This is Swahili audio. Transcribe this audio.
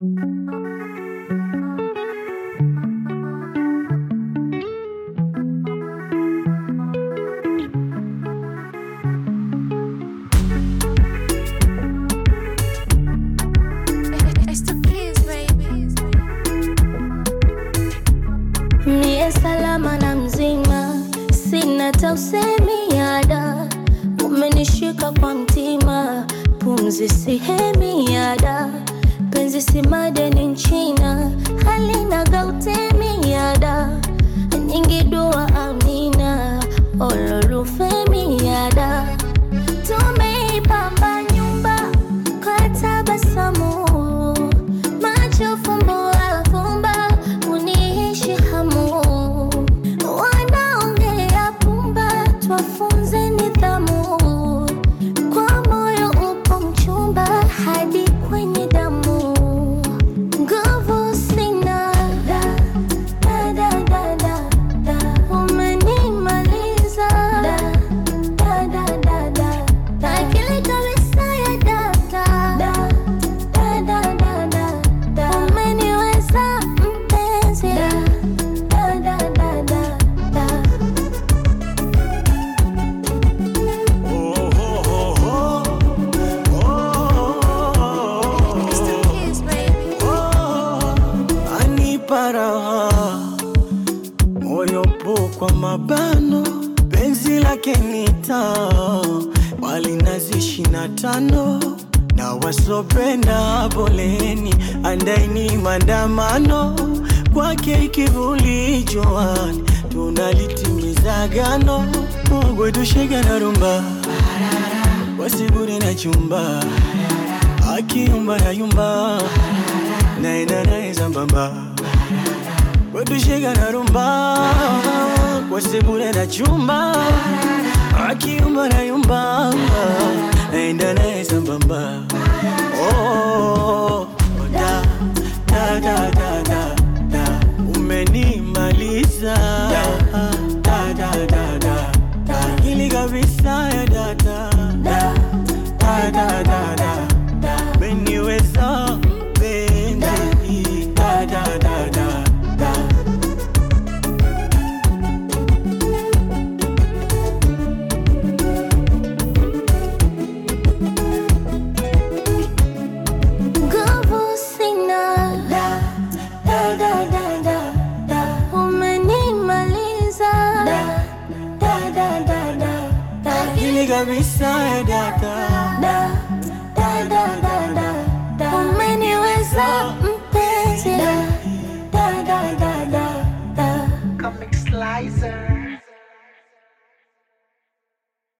Mie salama na mzima, sina hata usemi ada, umenishika kwa mtima, pumzi sihemi ada, penzi si madeni nchina, halina gautemi ada, nyingi dua amina, olorufemi ada, tumeipamba nyumba kwa tabasamu, macho fumbo afumba, uniishi hamu, wanaongea pumba, twafunze nidhamu, kwa moyo upo mchumba hadi kwenye damu, nguvu sina da, da, da, da, da, da. umenimaliza da, da, da, da, da, da. akili kabisa ya data da, da, da, da, da, da. umeniweza mpenzi da, da, da, da, da, da. Anipa raha moyo po kwa mabano, penzi lake ni taa, wali nazi ishirini na tano na wasopenda poleni, andaini maandamano kwake ikivuli joani, tunalitimiza gano mogwetushega na rumba wasibure na chumba akiumba na yumba naenda naye sambamba wetushega na rumba wasibure na chumba akiumba na yumba naenda naye sambamba oh, da, da, da, da, da, da. umenimaliza da, da, da, da, da, da. ili kabisa ya data da, da, da, da, da, da. umeniweza mpenzi da, da, da, da, da. Nguvu sina da, da, da, da, da, da. Umenimaliza da, da, da, da, da, da. ili kabisa ya data Da, da, da, da, da, da. Umeniweza mpenzi da, da, da, da, da, da. Comic Slicer.